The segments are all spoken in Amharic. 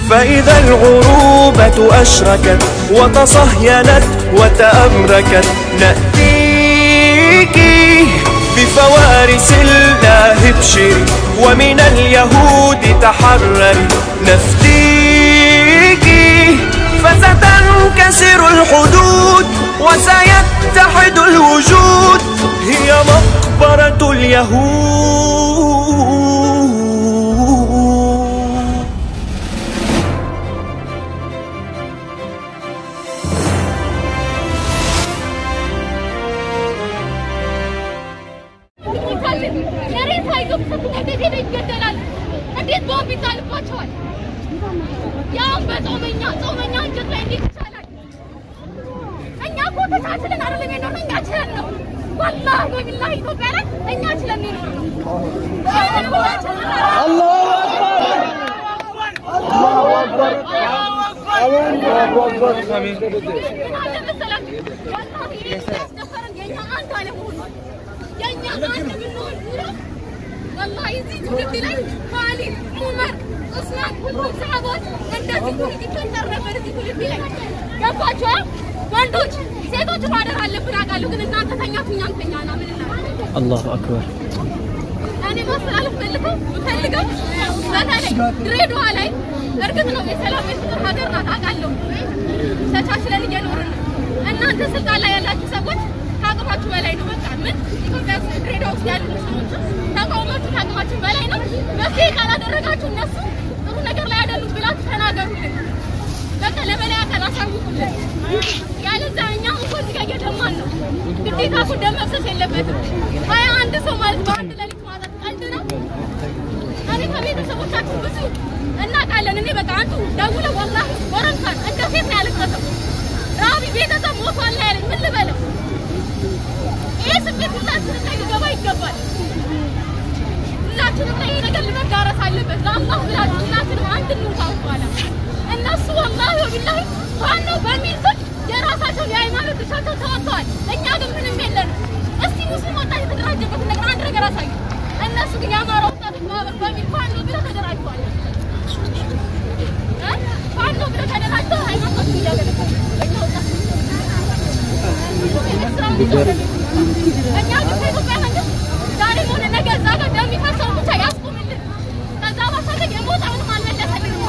فإذا الغروبة أشركت وتصهينت وتأمركت نأتيك بفوارس الله ابشري ومن اليهود تحرري نفديك فستنكسر الحدود وسيتحد الوجود هي مقبرة اليهود መሬት አይገብተቱ እንዴት ሄደ ይገደላል? እንዴት ቦምብ ይጣልባቸዋል? ያውም በጾመኛ ጾመኛ እንጀት ላይ እንዴት ይቻላል? እኛ እኮ ተቻችለን አይደለም የኖርነው፣ እኛ ችለን ነው። ወላሂ በቢላሂ ኢትዮጵያ ላይ እኛ ችለን ነው የኖርነው። ይሄንን እኮ ችለን አይደለም። ምን አለ መሰላችሁ? ወላሂ ይሄ ያስደፈረን የእኛ አንድ አለመሆን ነው። የእኛ አንድ ብንሆን ኑሮ ወላሂ እዚህ ትውልድ ላይ ካሊድ፣ ዑመር፣ ዑስማን ሁሉም ሰሃቦች እንደዚህ ትውልድ ይፈጠር ነበር እዚህ ትውልድ ላይ ገባችሁ? ወንዶች ሴቶች ማደር አለብን አውቃለሁ፣ ግን እናንተ ተኛችሁ እኛም ተኛና ምን እናደርግ? አላሁ አክበር እኔ ማስተላለፍ ፈልገው ፈልገው በተለይ ድሬዳዋ ላይ እርግጥ ነው የሰላም የፍቅር ሀገር ናት አውቃለሁ። ተቻችለን እየኖርን ነው። እናንተ ስልጣን ላይ ያላችሁ ሰዎች ከአቅማችሁ በላይ ነው። በቃ ምን ኢትዮጵያ ውስጥ ድሬዳዋ ውስጥ ያሉ ሰዎች ተቃውሟችሁ ከአቅማችን በላይ ነው። መፍትሄ ካላደረጋችሁ እነሱ ጥሩ ነገር ላይ አይደሉም ብላችሁ ተናገሩልን። በቃ ለበላይ አካል አሳውቁልን። ያለዛ እኛ እኮ እዚህ ጋር እየደማን ነው። ግዴታ እኮ ደም መፍሰስ የለበትም። ሀያ አንድ ሰው ማለት በአንድ ሌሊት ማጣት ቀልድ ነው። እኔ ከቤተሰቦቻችሁ ብዙ እናውቃለን። እኔ በቃ አንዱ ደውለው ወላሂ ጎረምሳን እንደ ሴት ነው ያለቀሰው። ራቢ ቤተሰብ ሞቷል ነው ያለኝ። ምን ልበለው? ይሄ ስሜት ሁላችንም ላይ ሊገባ ይገባል። ሁላችንም ላይ ይሄ ነገር ልመዳረስ አለበት። ለአላህ ብላችሁ ሁላችንም አንድ እንውጣ በኋላ እነሱ ወላሂ ወቢላሂ ዋናው በሚል ስም የራሳቸውን የሃይማኖት ድርሻቸው ተወጥተዋል። እኛ ግን ምንም የለንም። እስቲ ሙስሊም ወጣት የተደራጀበትን ነገር አንድ ነገር አሳዩ። እነሱ ግን የአማራ ወጣቶች ማህበር በሚል ፋኖ ብለው ተደራጅተዋል። እ? ፋኖ ብለው ተደራጅተው ሃይማኖታቸውን እያገለገሉ እኛ ወጣቶች ስራውን ይዘው እኛ ግን ከኢትዮጵያ መንግስት ዛሬ ሆነ ነገ እዛ ጋር ደም የሚፈሰውን ብቻ ያስቁምልን። ከዛ ባሻገር የሞተውንም አልመለሰልንም።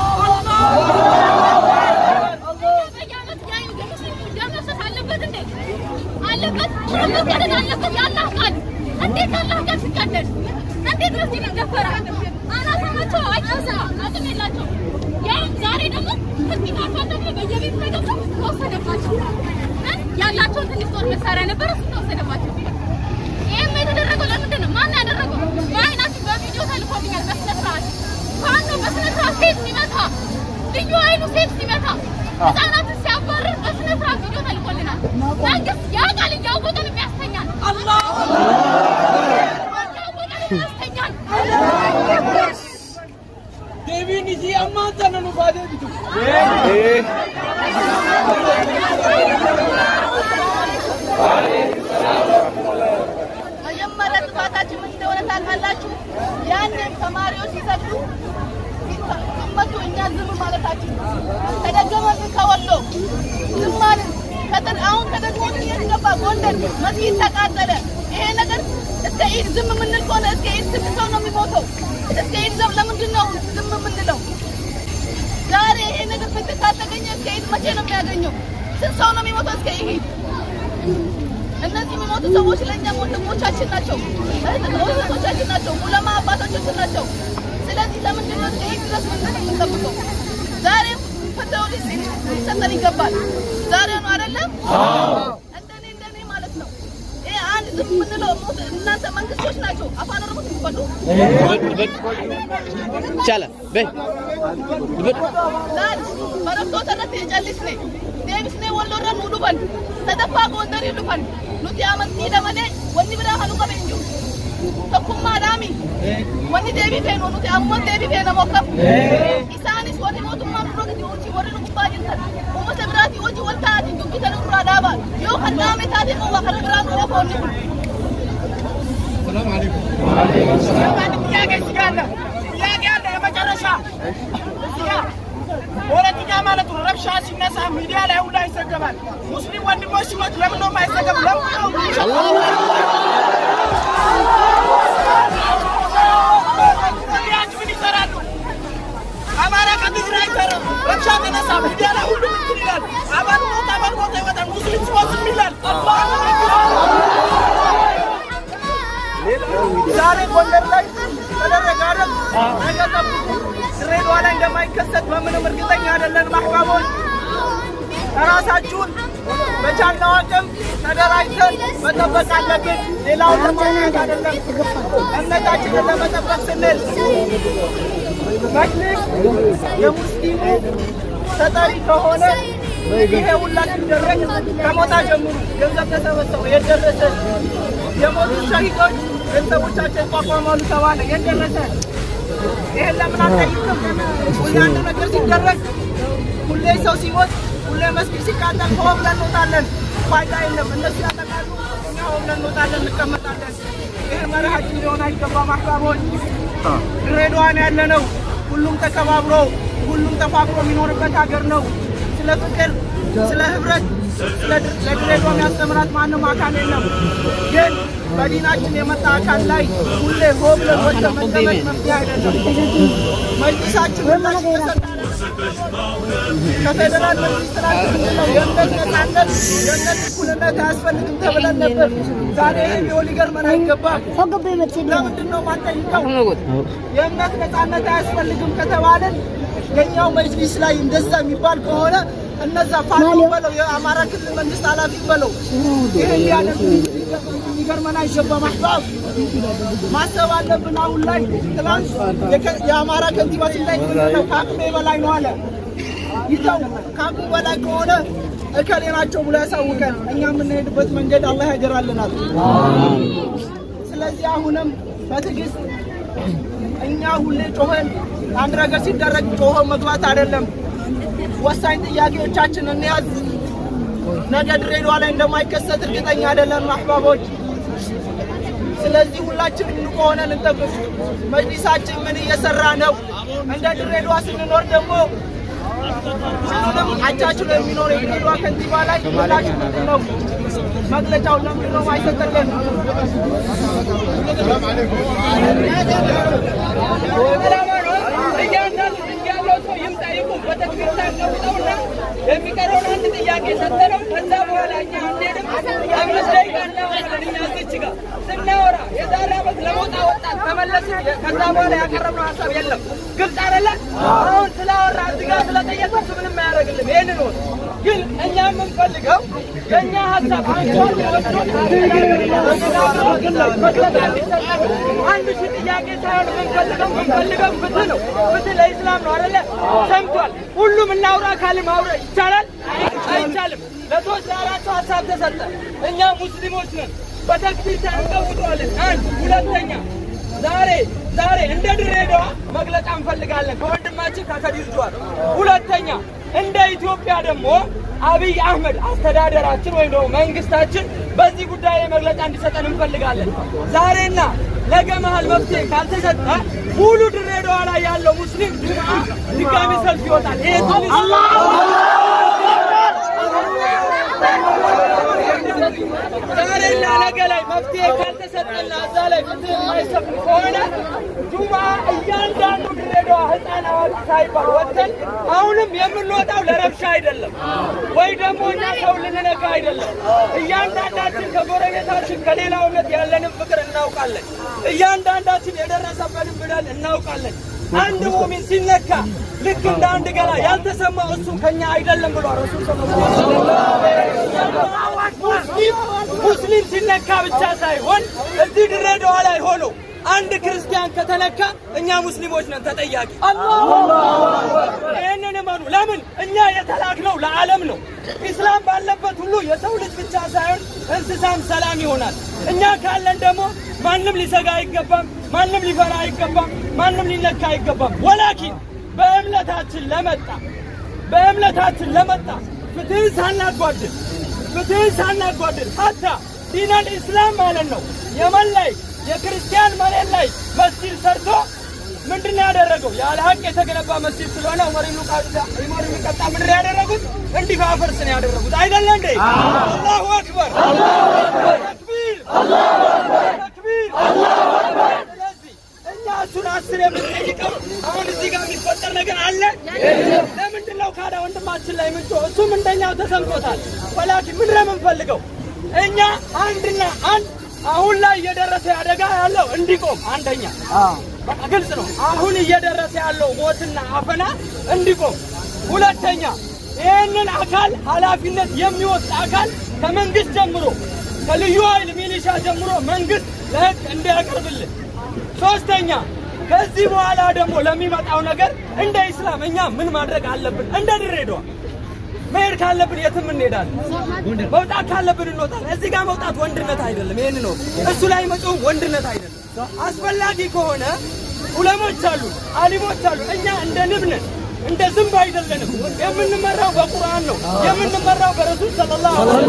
በየዓመት የአይን የሙስሊሙ ደም መፍሰስ አለበት እንዴ? አለበት። መቀደድ አለበት። የአላህ ቃል እንዴት የአላህ ቃል ሲቀደድ እንዴት መስጊድ ይደፈራል? አናሳ ናቸው፣ አይቀሳ አቅም የላቸውም። ያውም ዛሬ ደግሞ ህግታቸው ደግሞ በየቤቱ ተገብተው ተወሰደባቸው። እ? ያላቸውን ትንሽ ጦር መሳሪያ ነበረ እሱ ተወሰደባቸው። ይህም የተደረገው ለምንድን ነው? ማን ያደረገው? በአይናችን በቪዲዮ ተልኮልኛል። በስነ ስርዓት ፋኖ በስነ ስርዓት ሴት ሲመታ ልዩ ኃይሉ ሴት ሲመታ ህጻናትን ሲያባርር በስነ ስርዓት ቪዲዮ ተልኮልናል። መንግስት ያውቃል፣ እያወቀን የሚያስተኛል እያወቀን የሚያስተኛል። Deebiin isii ammaan tana nu baatee bitu. መጀመሪያ ጥፋታችን ምን እንደሆነ ታውቃላችሁ? ያንን ተማሪዎች ሲሰግዱ ሲመቱ እኛ ዝም ማለታችን ነው። ተደገመብን ከወሎ ዝም አልን። ከጠን አሁን ተደግሞ የት ገባ? ጎንደር መስጊድ ተቃጠለ። ይሄ ነገር እስከ ኢድ ዝም የምንል ከሆነ እስከ ኢድ ስንት ሰው ነው የሚሞተው? እስከ ኢድ ዘብ ለምንድን ነው ዝም የምንለው? ዛሬ ይሄ ነገር ፍትህ ካልተገኘ እስከ ኢድ መቼ ነው የሚያገኘው? ስንት ሰው ነው የሚሞተው እስከ ኢድ? እነዚህ የሚሞቱ ሰዎች ለእኛም ወንድሞቻችን ናቸው፣ እህቶቻችን ናቸው፣ ዑለማ አባቶቻችን ናቸው። ስለዚህ ለምንድን ነው እስከ ኢድ ድረስ ምንድን የምንጠብቀው? ዛሬም ፍትህ ሊሰጠን ይገባል። ዛሬ ነው አይደለም? እንደኔ እንደኔ ማለት ነው። ይሄ አንድ ዝም የምንለው ሞት እናንተ መንግስቶች ናቸው። አፋን ኦሮሞት የሚባሉ ይቻላል በይ laal barattoota irratti callisne deebisnee wal lorra nu dhufan sadaffaa goondarii dhufan nuti amantiidha malee wanni biraa kan nu qabe hin jiru tokkummaadhaami wanni deebii feenu nuti ammoo deebii feena mokkam isaanis warri mootummaa nurra gadi hojii warri nu gubbaa jirtan uummata biraatii hojii wal ta'aatiin dubbitan irraa dhaabaa yoo kan dhaame taate immoo waa kana biraa nu ofoonni kun ጥያቄ እዚህ ጋር አለ። ጥያቄ አለ። የመጨረሻ እዚህ ጋር ረብሻ ሲነሳ ሚዲያ ላይ ሁላ ይዘገባል። ሙስሊም ወንድሞች ሲሞት ለምን ነው የማይዘገብ? ለምን ነው ሚዲያዎች ምን ይሰራሉ? አማራ ከትግራይ ተረ ረብሻ ተነሳ ሚዲያ ላይ ሁሉ እንትን ይላል። አባል ሞት አባል ሞት ይወጣል። ሙስሊም ሲሞት ዝም ይላል። ዛሬ ጎንደር ላይ ተደረገ አይደል? ነገ ጠብቁ። ድሬዳዋ ላይ እንደማይከሰት በምንም እርግጠኛ አይደለንም። አህባቦች ራሳችሁን በቻልነው አቅም ተደራጅተን መጠበቅ አለብን። ሌላውን ለማድረግ አይደለም፣ እምነታችንን ለመጠበቅ ስንል መጅሊስ የሙስሊሙ ተጠሪ ከሆነ ይሄ ሁላ ሲደረግ ከሞታ ጀምሩ ገንዘብ ተሰበሰበ የደረሰ የሞቱ ሸሂዶች ቤተሰቦቻቸው ይቋቋማሉ ተባለ የደረሰ ይሄን ለምን አንጠይቅም? ሁሌ አንድ ነገር ሲደረግ ሁሌ ሰው ሲሞት ሁሌ መስጊድ ሲቃጠል ሆ ብለን እንወጣለን። ፋይዳ የለም። እነሱ ያጠቃሉ፣ እኛ ሆ ብለን እንወጣለን፣ እንቀመጣለን። ይህ መርሃችን ሊሆን አይገባም። አህባቦች ድሬዳዋ ነው ያለነው። ሁሉም ተከባብሮ ሁሉም ተፋቅሮ የሚኖርበት ሀገር ነው። ስለ ፍቅር፣ ስለ ህብረት፣ ስለ ድር- ለድሬዳዋ የሚያስተምራት ማንም አካል የለም። ግን በዲናችን የመጣ አካል ላይ ሁሌ ሆ ብለን ወጥተን መቀመጥ መፍትሄ አይደለም። መጅሊሳችን ሁላችን ተሰጣለን። ከፌዴራል መንግስት ላይ የምንለው የእምነት ነጻነት የእምነት እኩልነት አያስፈልግም ተብለን ነበር። ዛሬ ይህ ቢሆን ሊገርመን አይገባም። ለምንድን ነው ማንጠይቀው? የእምነት ነጻነት አያስፈልግም ከተባለን የኛው መጅሊስ ላይ እንደዛ የሚባል ከሆነ እነዛ ፋኖ በለው የአማራ ክልል መንግስት ኃላፊ በለው ይህ ሊያደርጉ ሊገርመን አይገባም። አህባብ ማሰብ አለብን። አሁን ላይ ትናንት የከ- የአማራ ከንቲባ ሲላይ ነው ከአቅሜ በላይ ነው አለ። ይተው ከአቅሙ በላይ ከሆነ እከሌ ናቸው ብሎ ያሳውቀን። እኛ የምንሄድበት መንገድ አላህ ያገራልናል። ስለዚህ አሁንም በትዕግስት እኛ ሁሌ ጮኸን አንድ ነገር ሲደረግ ጮኸ መግባት አይደለም። ወሳኝ ጥያቄዎቻችን እንያዝ። ነገ ድሬዳዋ ላይ እንደማይከሰት እርግጠኛ አይደለም አህባቦች። ስለዚህ ሁላችንም ንቁ ሆነን እንጠብቅ። መጅሊሳችን ምን እየሰራ ነው? እንደ ድሬዳዋ ስንኖር ደግሞ ሁሉንም አቻችሎ የሚኖር የድሬዳዋ ከንቲባ ላይ ምላሽ ምንድን ነው? መግለጫው ለምንድን ነው አይሰጠልን? እያንዳንዱ ያለው ሰው ይምጣ ይቁም። ቤተክርስቲያን ገብተውና የሚቀረውን አንድ ጥያቄ ሰጠነው። ከዛ በኋላ እኛ አንሄድም። አምስት ደቂቃ እናወራለን። እኛ እዚች ጋር ስናወራ የዛሬ ዓመት ለሞጣ ወጣት ተመለስን። ከዛ በኋላ ያቀረብነው ሀሳብ የለም። ግልጽ አይደለ? አሁን ስላወራ እዚህ ጋር ስለጠየቀው ምንም አያደርግልም። ይህንን ወት ግን እኛ የምንፈልገው የእኛ ሀሳብ አንሷል አንድ ሺህ ጥያቄ ሳይሆን የምንፈልገው የምንፈልገው ፍትህ ነው። ፍትህ ለኢስላም ነው አይደለ? ሰምቷል። ሁሉም እናውራ ካል ማውራት ይቻላል አይቻልም? ለሶስት ለአራት ሰው ሀሳብ ተሰጠ። እኛ ሙስሊሞች ነን። ቤተክርስቲያን እንቀውጠዋለን። አንድ ሁለተኛ ዛሬ ዛሬ እንደ ድሬዳዋ መግለጫ እንፈልጋለን ከወንድማችን ከከዲር ጁሃር። ሁለተኛ እንደ ኢትዮጵያ ደግሞ አብይ አህመድ አስተዳደራችን ወይም ደግሞ መንግስታችን በዚህ ጉዳይ ላይ መግለጫ እንዲሰጠን እንፈልጋለን። ዛሬና ነገ መሀል መፍትሄ ካልተሰጠ ሙሉ ድሬዳዋ ላይ ያለው ሙስሊም ጁምዓ ድጋሚ ሰልፍ ይወጣል። ይሄ ትንሽ ዛሬና ነገ ላይ መፍትሄ ካልተሰጠና እዛ ላይ ፍትህ የማይሰፍን ከሆነ ጁማ እያንዳንዱ ድሬዳዋ ህፃን አዋቂ ሳይባል ወጥተን አሁንም የምንወጣው ለረብሻ አይደለም፣ ወይ ደግሞ እኛ ሰው ልንነካ አይደለም። እያንዳንዳችን ከጎረቤታችን ከሌላው እምነት ያለንን ፍቅር እናውቃለን። እያንዳንዳችን የደረሰበትን በደል እናውቃለን። አንድ ሙሚን ሲነካ ልክ እንደ አንድ ገላ ያልተሰማው እሱ ከኛ አይደለም ብሏል ረሱል ሙስሊም ሙስሊም ሲነካ ብቻ ሳይሆን እዚህ ድሬዳዋ ላይ ሆኖ አንድ ክርስቲያን ከተነካ እኛ ሙስሊሞች ነን ተጠያቂ። ይህንን እመኑ። ለምን እኛ የተላክነው ለዓለም ነው። ኢስላም ባለበት ሁሉ የሰው ልጅ ብቻ ሳይሆን እንስሳም ሰላም ይሆናል። እኛ ካለን ደግሞ ማንም ሊሰጋ አይገባም፣ ማንም ሊፈራ አይገባም፣ ማንም ሊነካ አይገባም። ወላኪን በእምነታችን ለመጣ በእምነታችን ለመጣ ፍትህን ሳናጓድል ፍትህን ሳናጓድል ሀታ ዲነል ኢስላም ማለት ነው የመን ላይ የክርስቲያን መሬት ላይ መስጂድ ሰርቶ ምንድን ነው ያደረገው? ያለ ሀቅ የተገነባ መስጂድ ስለሆነ ዑመር ኢብኑ ቃ- ዑመር ኢብኑ ኸጣብ ምንድን ነው ያደረጉት? እንዲፋፈርስ ነው ያደረጉት። አይደለ እንዴ? አላሁ አክበር ተክቢር ተክቢር። ስለዚህ እኛ እሱን አስር የምንጠይቀው አሁን እዚህ ጋር የሚፈጠር ነገር አለ። ለምንድን ነው ካዳ ወንድማችን ላይ ምንጮ? እሱም እንደኛው ተሰምቶታል። ወላኪን ምንድን ነው የምንፈልገው? እኛ አንድና አንድ አሁን ላይ እየደረሰ አደጋ ያለው እንዲቆም አንደኛ በቃ ግልጽ ነው። አሁን እየደረሰ ያለው ሞትና አፈና እንዲቆም፣ ሁለተኛ ይህንን አካል ኃላፊነት የሚወስድ አካል ከመንግስት ጀምሮ ከልዩ ኃይል ሚሊሻ ጀምሮ መንግስት ለህግ እንዲያቀርብልን፣ ሶስተኛ ከዚህ በኋላ ደግሞ ለሚመጣው ነገር እንደ ኢስላም እኛ ምን ማድረግ አለብን? እንደ ድሬዳዋ መሄድ ካለብን የትም እንሄዳለን። መውጣት ካለብን እንወጣለን። እዚህ ጋር መውጣት ወንድነት አይደለም። ይህን ነው እሱ ላይ መጮህ ወንድነት አይደለም። አስፈላጊ ከሆነ ኡለሞች አሉ፣ አሊሞች አሉ። እኛ እንደ ንብ ነን፣ እንደ ዝንብ አይደለንም። የምንመራው በቁርአን ነው፣ የምንመራው በረሱል ሰለላሁ ዐለይሂ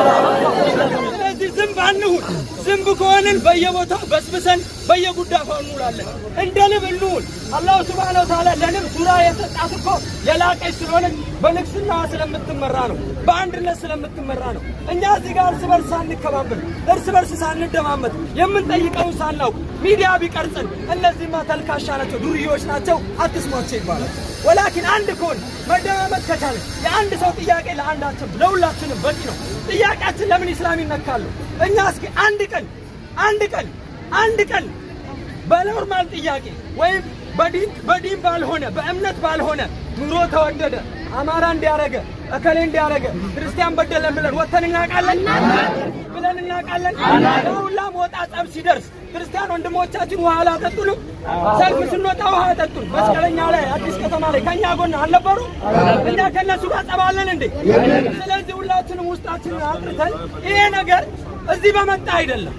ወሰለም። ስለዚህ ዝንብ አንሁን። ዝንብ ከሆንን በየቦታው በስብሰን በየጉዳፋው እንውላለን። እንደ ንብ እንሁን። አላሁ ስብሓነ ወተዓላ ለንብ ሱራ የሰጣት እኮ የላቀች ስለሆነች በንግስናዋ ስለምትመራ ነው፣ በአንድነት ስለምትመራ ነው። እኛ እዚህ ጋር እርስ በርስ ሳንከባበር፣ እርስ በርስ ሳንደማመጥ፣ የምንጠይቀውን ሳናውቅ ሚዲያ ቢቀርጽን እነዚህማ ተልካሻ ናቸው፣ ዱርዬዎች ናቸው፣ አትስሟቸው ይባላል። ወላኪን አንድ ከሆን መደማመጥ ከቻለ የአንድ ሰው ጥያቄ ለአንዳችን ለሁላችንም በቂ ነው። ጥያቄያችን ለምን ኢስላም ይነካሉ? እኛ እስኪ አንድ ቀን አንድ ቀን አንድ ቀን በኖርማል ጥያቄ ወይም በዲን በዲን ባልሆነ በእምነት ባልሆነ ኑሮ ተወደደ፣ አማራ እንዲያረገ፣ እከሌ እንዲያረገ፣ ክርስቲያን በደለን ብለን ወተን እናውቃለን ብለን እናውቃለን። ሁላ ሞጣ ጸብ ሲደርስ ክርስቲያን ወንድሞቻችን ውሃ አላጠጡንም። ሰልፍ ስንወጣ ውሃ አጠጡን። መስቀለኛ ላይ አዲስ ከተማ ላይ ከእኛ ጎን አልነበሩ? እኛ ከእነሱ ጋር ጸባለን እንዴ? ስለዚህ ሁላችንም ውስጣችንን አጥርተን ይሄ ነገር እዚህ በመጣ አይደለም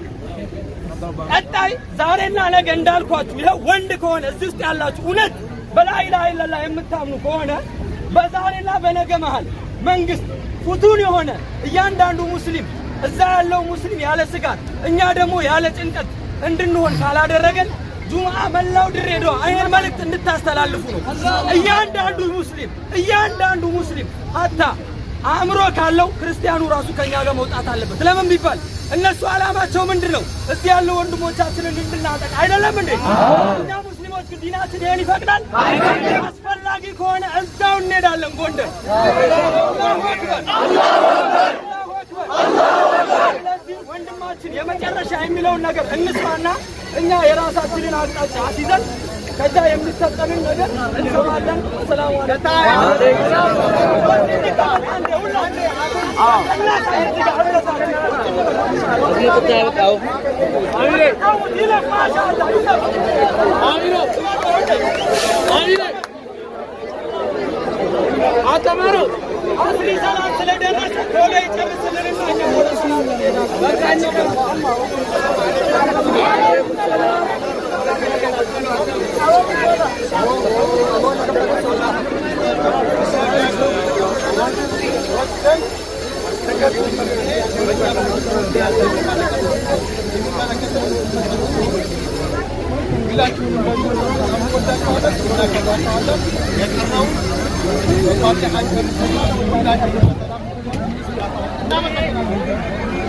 ቀጣይ ዛሬና ነገ እንዳልኳችሁ ይኸው ወንድ ከሆነ እዚህ ውስጥ ያላችሁ እውነት በላኢላሃ ኢለላህ የምታምኑ ከሆነ በዛሬና በነገ መሃል መንግስት ፍቱን የሆነ እያንዳንዱ ሙስሊም እዛ ያለው ሙስሊም ያለ ስጋት እኛ ደግሞ ያለ ጭንቀት እንድንሆን ካላደረገን ጁምዓ መላው ድሬዳዋ ይህን መልእክት እንድታስተላልፉ ነው። እያንዳንዱ ሙስሊም እያንዳንዱ ሙስሊም ሀታ አእምሮ ካለው ክርስቲያኑ ራሱ ከኛ ጋር መውጣት አለበት። ለምን ቢባል እነሱ ዓላማቸው ምንድን ነው? እዚህ ያለው ወንድሞቻችንን እንድናጠቅ አይደለም እንዴ? እኛ ሙስሊሞች ግን ዲናችን ይሄን ይፈቅዳል? አስፈላጊ ከሆነ እዛው እንሄዳለን ጎንደር። አላሁ አክበር፣ አላሁ አክበር። ስለዚህ ወንድማችን የመጨረሻ የሚለውን ነገር እንስማና እኛ የራሳችንን አቅጣጫ አስይዘን ከዛ የሚሰጠንን ነገር እንሰማለን። ሰላሙ አተማሩ አስሪ ሰላም ስለደረሰ ቶሎ ይጨርስልንና እኛ ወደ ሰላም እንሄዳለን። የቀረውን